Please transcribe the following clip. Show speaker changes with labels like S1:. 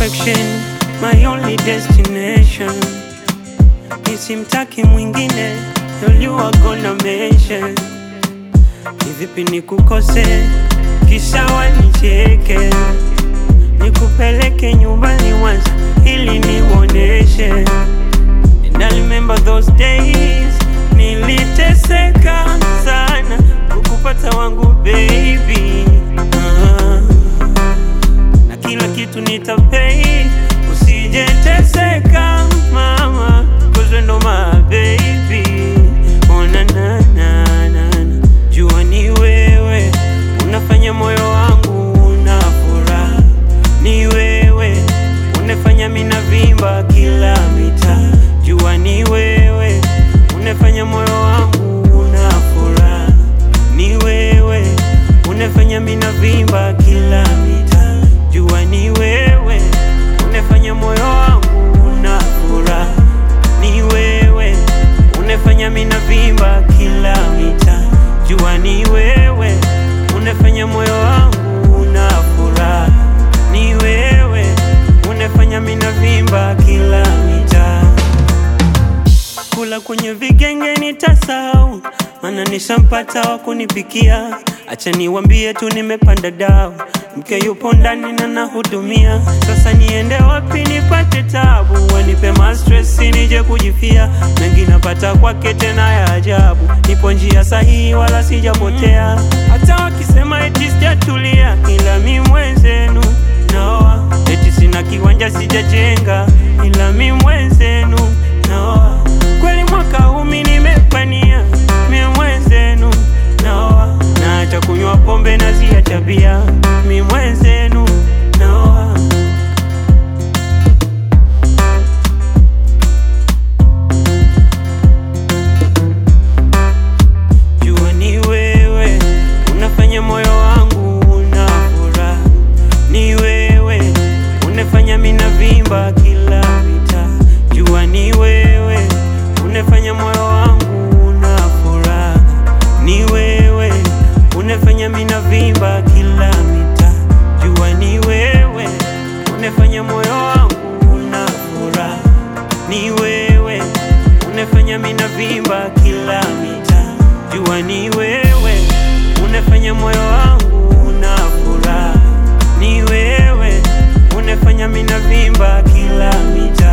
S1: perfection, my only destination. Nisimtaki mwingine, all you are gonna mention. Ni vipi nikukose, kisha wanicheke, nikupeleke nyumbani Mwanza ili niwoneshe. And I remember those days, niliteseka sana kukupata wangu baby. Ah na kila kitu nitapay, usijeteseka mama, cause we ndo my baby. Oh, na, na, na, na, na. Jua ni wewe unafanya moyo wangu una furaha, ni wewe unafanya mina vimba kila mita. Jua ni wewe unafanya moyo wangu una furaha, ni wewe unafanya mina vimba kila mita. Jua ni wewe unafanya moyo wangu una furaha, ni wewe unafanya mina vimba kila mita. Jua ni wewe unafanya moyo wangu una furaha, ni wewe unafanya mina vimba kila mita kula kwenye vigenge nitasahau, mana nishampata wa kunipikia. Acha niwambie tu nimepanda dau, mke yupo ndani na nahudumia. Sasa niende wapi nipate tabu? Wanipe mastress nije kujifia, mengi napata kwake tena ya ajabu. Nipo njia sahihi wala sijapotea, hata wakisema eti sijatulia, ila mi mwenzenu naoa, eti sina kiwanja sijajenga, ila mi mwenzenu naoa kweli mwaka huu mi nimepania mi mwenzenu naoa naacha kunywa pombe na zia tabia mi mwenzenu naoa jua ni wewe unafanya moyo wangu una furaha ni wewe unafanya mina vimba kila mita jua ni wewe unafanya moyo wangu una furaha ni wewe unafanya mina vimba kila mita jua ni wewe unafanya moyo wangu una furaha ni wewe unafanya mina vimba kila mita jua ni wewe unafanya moyo wangu una furaha ni wewe unafanya mina vimba kila mita